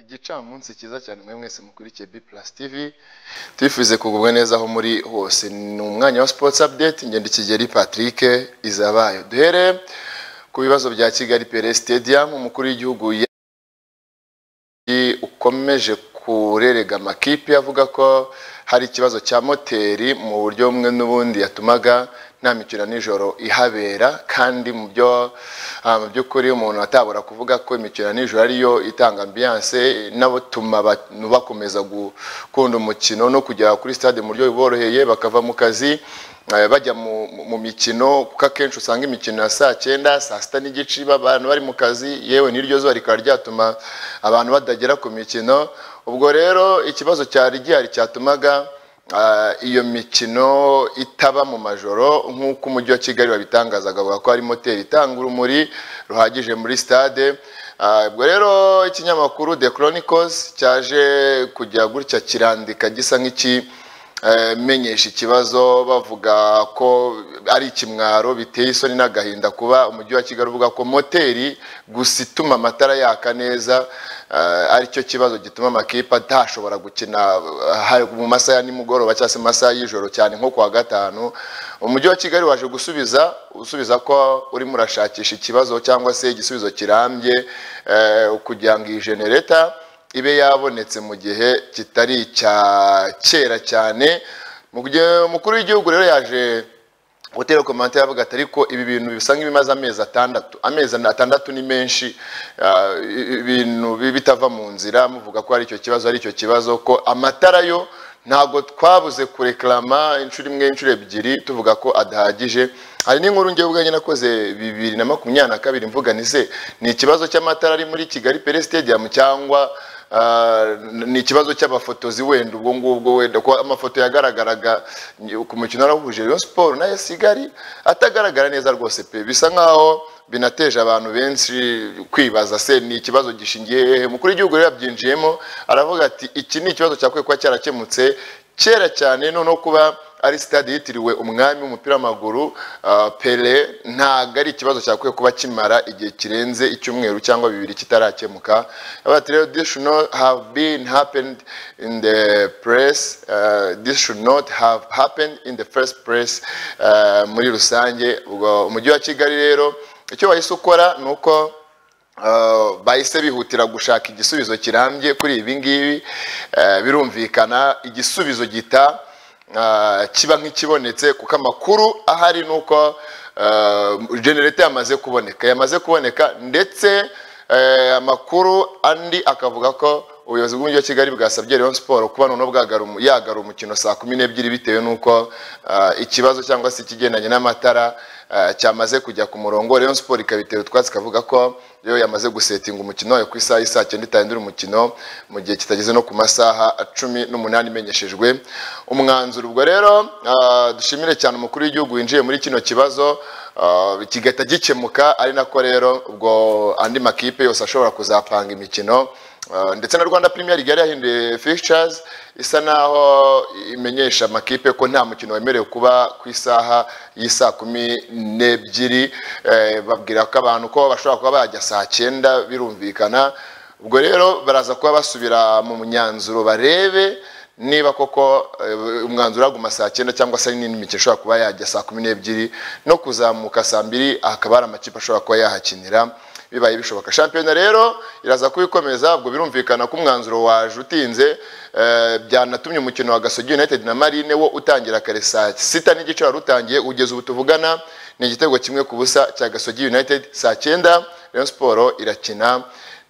igicamunsi cyiza cyane mwe mwese mukurikiye B+ TV twifuze kugubwa neza aho muri hose ni umwanya wa sports update ngenda kigeri Patrick izabayo duhere ku bibazo bya Kigali Pele Stadium umukuru w'igihugu ukomeje kurerega amakipe avuga ko hari ikibazo cya moteri mu buryo bumwe n'ubundi yatumaga nta mikino nijoro ihabera kandi mu byo ah, mu by'ukuri umuntu atabura kuvuga ko imikino nijoro ariyo itanga ambiance inabutuma abantu bakomeza gukunda umukino no kugera kuri stade mu buryo buboroheye bakava mu kazi eh, bajya mu, mu- mu mikino kuko akenshi usanga imikino ya saa cyenda saa sita n'igice iba abantu bari mu kazi yewe n'iryo zuba rikaba ryatuma abantu badagera ku mikino ubwo rero ikibazo cyari gihari cyatumaga Ah, iyo mikino itaba mu majoro nk'uko umujyi wa kigali wabitangazaga bavuga ko hari moteri itanga urumuri ruhagije muri stade Ah, ubwo rero ikinyamakuru the chronicles cyaje kujya gutya kirandika gisa nk'iki eh, menyesha ikibazo bavuga ko ari ikimwaro biteye isoni n'agahinda kuba umujyi wa kigali uvuga ko moteri gusa ituma amatara yaka neza eh, aricyo kibazo gituma amakipe atashobora gukina eh, hari- mu masaha ya nimugoroba cyangwa se mu masaha y'ijoro cyane nko kuwa gatanu umujyi wa kigali waje gusubiza usubiza ko urimo urashakisha ikibazo cyangwa se igisubizo kirambye eh, kugira ngo iyi genereta ibe yabonetse mu gihe kitari icya kera cyane Mu gihe umukuru w'igihugu rero yaje gutera komante yavuga ati ariko ibi bintu bisa nk'ibimaze amezi atandatu amezi atandatu ni menshi ah, ibintu bi- bitava mu nzira muvuga ko ari icyo kibazo ari icyo kibazo ko amatara yo ntabwo twabuze kureklama inshuro imwe inshuro ebyiri tuvuga ko adahagije hari n'inkuru njye ubwanjye nakoze bibiri na makumyabiri na kabiri mvuga ni se ni ikibazo cy'amatara ari muri kigali pere stadium cyangwa ah, ni ikibazo cy'abafotozi wenda ubwo ngubwo wenda ko amafoto yagaragaraga ku mukino warahuje Rayon Sport na AS Kigali atagaragara neza rwose pe bisa nkaho binateje abantu benshi kwibaza se ni ikibazo gishingiye hehe umukuru w'igihugu rero yabyinjiyemo aravuga ati iki ni ikibazo cyakwiye kuba cyarakemutse kera cyane noneho kuba ari sitade yitiriwe umwami w'umupira w'amaguru ah, pele ntabwo ari ikibazo cyakwiye kuba kimara igihe kirenze icyumweru cyangwa bibiri kitarakemuka Avuga ati rero this should not have been happened in the press ah, this should not have happened in the first press ah, muri rusange ubwo umujyi wa kigali rero icyo wahise ukora ni uko Uh, bahise bihutira gushaka igisubizo kirambye kuri ibi ngibi uh, birumvikana igisubizo gita uh, kiba nk'ikibonetse kuko amakuru ahari ni uko uh, genereta yamaze kuboneka yamaze kuboneka ndetse uh, amakuru andi akavuga ko ubuyobozi bw'umujyi wa kigali bwasabye Rayon Sport kuba noneho bwagara umu- yagara umukino saa kumi n'ebyiri bitewe n'uko uh, ikibazo cyangwa se ikigendanye n'amatara uh, cyamaze kujya ku murongo Rayon Sport ikabitera utwatsi ikavuga ko yo yamaze gusetinga umukino wayo ku isaha y'isaa cyenda itahindura umukino mu gihe kitageze no ku masaha cumi n'umunani imenyeshejwe umwanzuro ubwo rero uh, dushimire cyane umukuru w'igihugu winjiye muri kino kibazo uh, kigahita gikemuka ari nako rero ubwo andi makipe yose ashobora kuzapanga imikino Uh, ndetse na rwanda premier league yari yahinduye fixtures isa naho imenyesha amakipe ko nta mukino wemerewe kuba ku isaha y'isaa kumi n'ebyiri eh, babwira ko abantu ko bashobora kuba bajya saa cyenda birumvikana ubwo rero baraza kuba basubira mu myanzuro barebe niba koko eh, umwanzuro waguma saa cyenda cyangwa se n'imikino ishobora kuba yajya saa kumi n'ebyiri no kuzamuka saa mbiri hakaba hari amakipe ashobora kuba yahakinira bibaye bishoboka shampiyona rero iraza kubikomeza ubwo birumvikana ko umwanzuro waje utinze eh, byanatumye umukino wa gasogi united na marine wo utangira kare saa sita n'igice wari utangiye kugeza ubu tuvugana ni igitego kimwe ku busa cya gasogi united saa cyenda rayon siporo irakina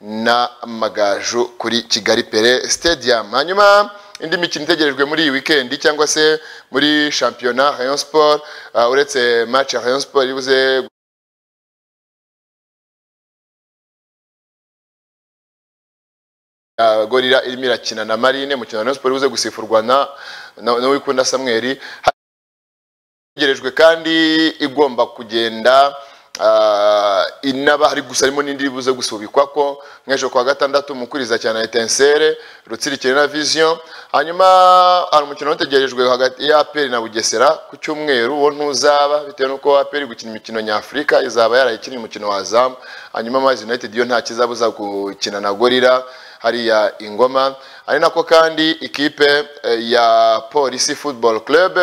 na magaju kuri kigali pere stadium hanyuma indi mikino itegerejwe muri iyi wikendi cyangwa se muri shampiyona rayon sport ah, uretse match ya rayon sport ibuze Uh, gorira irimo irakina na marine mukino wa Rayon Sport uze gusifurwa na na- n'uwikunda Samweli hategerejwe kandi igomba kugenda uh, inaba hari gusa harimo n'indi buze gusubikwa ko nk'ejo kuwa gatandatu mukuriza cyane na Etincelle Rutsikirere na Vision hanyuma hari umukino utegerejwe hagati ya APR na Bugesera ku cyumweru wo ntuzaba bitewe n'uko APR gukina imikino nyafurika izaba yarayikinnye umukino wa Azam hanyuma Manchester United yo nta kizabuza gukina na Gorira hariya ingoma ari nako kandi ikipe eh, ya polisi football club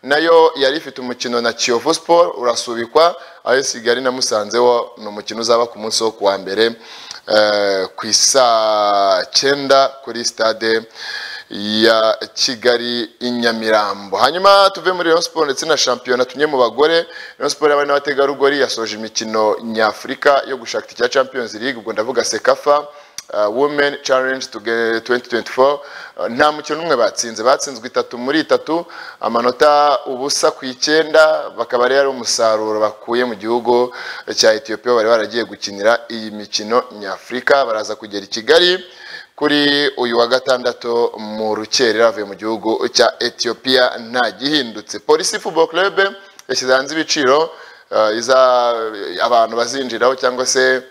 nayo yari ifite umukino na kiyovu sport urasubikwa aho kigali na musanze wo ni umukino uzaba ku munsi wo kuwa mbere eh, ku isaa cyenda kuri stade ya kigali i nyamirambo hanyuma tuve muri Rayon Sport ndetse na shampiyona tumwe mu bagore Rayon Sport y'abari n'abategarugori yasoje imikino nyafurika yo gushaka icya Champions League ubwo ndavuga sekafa uh, Women Challenge to get 2024 uh, nta mukino umwe batsinze batsinzwe itatu muri itatu amanota ubusa ku icyenda bakaba rero ari umusaruro bakuye mu gihugu cya Ethiopia bari baragiye gukinira iyi mikino nyafurika baraza kugera i Kigali kuri uyu wa gatandatu mu rukerera avuye mu gihugu cya Ethiopia nta gihindutse polisi football club yashyize hanze ibiciro eh, iza- abantu bazinjiraho cyangwa se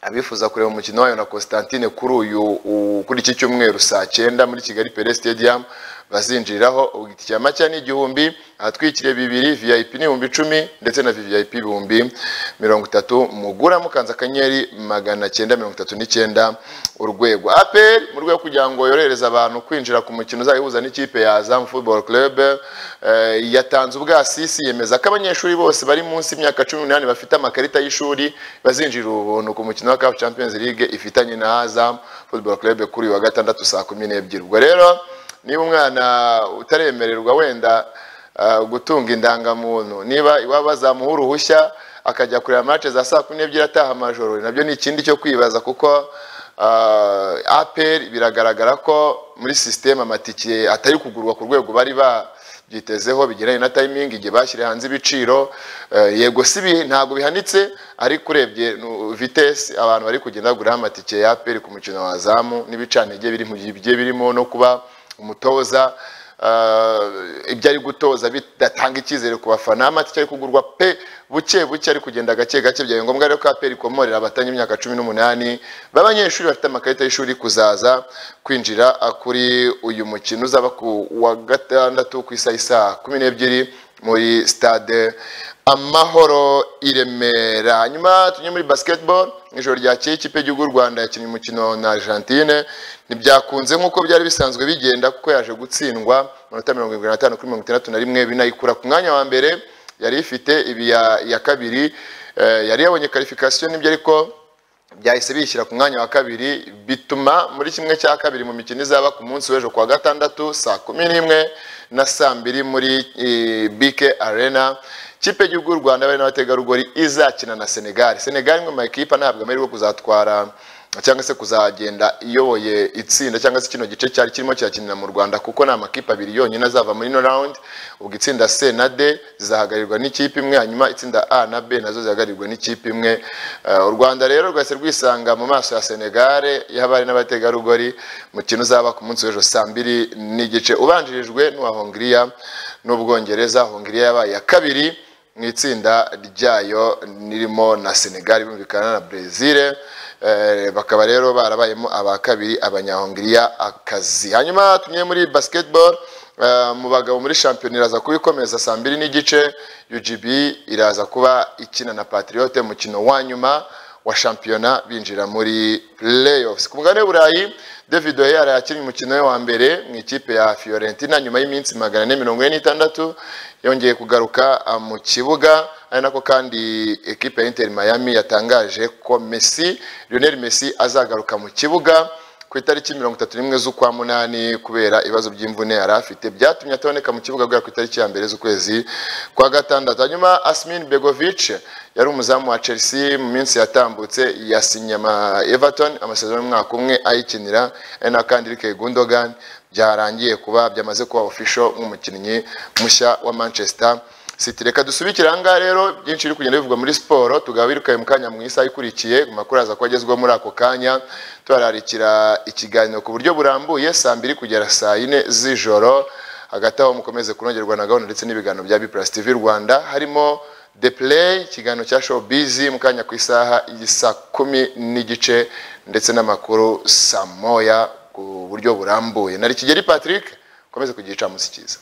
abifuza kureba umukino wayo na Constantine kuri uyu u- kuri iki cyumweru saa cyenda muri Kigali Pele Stadium bazinjiriraho ubwitike macya ni igihumbi ahatwikiriye bibiri VIP ni ibihumbi icumi ndetse na VIP ibihumbi mirongo itatu mugura mukanze akanyenyeri magana cyenda mirongo itatu n'icyenda urwego APR mu rwego rwo kugira ngo yorohereze abantu kwinjira ku mukino uzajya uhuza n'ikipe ya Azam Football Club eh, yatanze ubwasisi yemeza ko abanyeshuri bose bari munsi y'imyaka cumi n'umunani bafite amakarita y'ishuri bazinjira ubuntu ku mukino wa CAF Champions League ifitanye na Azam Football Club kuri uyu wa gatandatu saa kumi n'ebyiri ubwo rero niba umwana utaremererwa wenda ah, gutunga indangamuntu niba iwabo bazamuha uruhushya akajya kureba match za saa kumi n'ebyiri ataha amajoro nabyo ni ikindi cyo kwibaza kuko Uh, APR biragaragara ko muri sisiteme amatike atari kugurwa ku rwego bari babyitezeho bigeranye na timing igihe bashyira hanze ibiciro eh, yego si bi- ntabwo bihanitse ariko urebye nu- vitesse abantu bari kugenda bagura amatike ya APR ku mukino wa zamu n'ibicantege biri mu gihe bigiye birimo no kuba umutoza eh, ibyo ari gutoza bidatanga icyizere ku bafana amatike ari kugurwa pe buke buke ari kugenda gake gake byabaye ngombwa rero ko APR ikomorera abatanga imyaka cumi n'umunani b'abanyeshuri bafite amakarita y'ishuri kuzaza kwinjira ah, kuri uyu mukino uzaba ku wa gatandatu ku isaha isaa kumi n'ebyiri muri stade amahoro i Remera hanyuma tunywe muri basketball ijoro ryakeye ikipe y'igihugu y'u Rwanda yakinnye umukino na Argentine ntibyakunze nk'uko byari bisanzwe bigenda kuko yaje gutsindwa amanota mirongo irindwi n'atanu kuri mirongo itandatu na rimwe binayikura ku mwanya wa mbere yari ifite ibi ya- iya kabiri eh, yari yabonye karifikasiyo n'ibyo ariko byahise bishyira ku mwanya wa kabiri bituma muri kimwe cya kabiri mu mikino izaba ku munsi w'ejo kuwa gatandatu saa kumi n'imwe na saa mbiri muri eh, BK Arena ikipe y'igihugu y'u Rwanda bari n'abategarugori izakina na Senegal Senegal imwe mu makipe ntabwo amahirwe yo kuzatwara cyangwa se kuzagenda iyoboye itsinda cyangwa se kino gice cyari kirimo kirakinira mu Rwanda kuko ni amakipe abiri yonyine azava muri ino round ubwo itsinda C na D zizahagarirwa n'ikipe imwe hanyuma itsinda A na B nazo zihagarirwa n'ikipe imwe Eh, u Rwanda rero rwahise rwisanga mu maso ya Senegal y'abari n'abategarugori mukino uzaba ku munsi w'ejo saa mbiri n'igice ubanjirijwe n'uwa Hongiriya n'Ubwongereza Hongiriya yabaye iya kabiri mu itsinda ryayo ririmo na Senegal bumvikana na Brazil eh, bakaba rero barabayemo aba kabiri abanyahongiriya akazi hanyuma tumye muri basketball eh, mu bagabo muri shampiyona iraza kubikomeza saa mbiri n'igice UGB iraza kuba ikina na Patriote mukino wa nyuma wa shampiyona binjira muri playoffs ku mugabane w'uburayi david oyer yakinnye umukino we wa mbere mu ikipe ya fiorentina nyuma y'iminsi magana ane mirongo ine n'itandatu yongeye kugaruka ah, mu kibuga ari nako kandi ekipe ya inter miami yatangaje ko messi lionel messi azagaruka mu kibuga ku itariki mirongo itatu n'imwe z'ukwa munani kubera ibibazo by'imvune yari afite byatumye ataboneka mu kibuga guhera ku itariki ya mbere z'ukwezi kwa gatandatu hanyuma asmin begovic yari umuzamu wa chelsea mu minsi yatambutse yasinye ama everton amasezerano y'umwaka umwe ayikinira ari na kandi Eric gundogan byarangiye kuba byamaze kuba official nk'umukinnyi mushya wa manchester City reka dusubikire ahangaha rero byinshi biri kugenda bivugwa muri siporo tugaba birukaye mu kanya mu isaha ikurikiye ku makuru aza kuba agezweho muri ako kanya tubararikira ikiganiro ku buryo burambuye saa mbiri kugera saa yine z'ijoro hagati aho mukomeze kunogerwa na gahunda ndetse n'ibiganiro bya Biplus TV Rwanda harimo The Play ikiganiro cya Showbiz mu kanya ku isaha y'isa kumi n'igice ndetse n'amakuru saa moya ku buryo burambuye nari Kigeli Patrick ukomeze kugica musikiza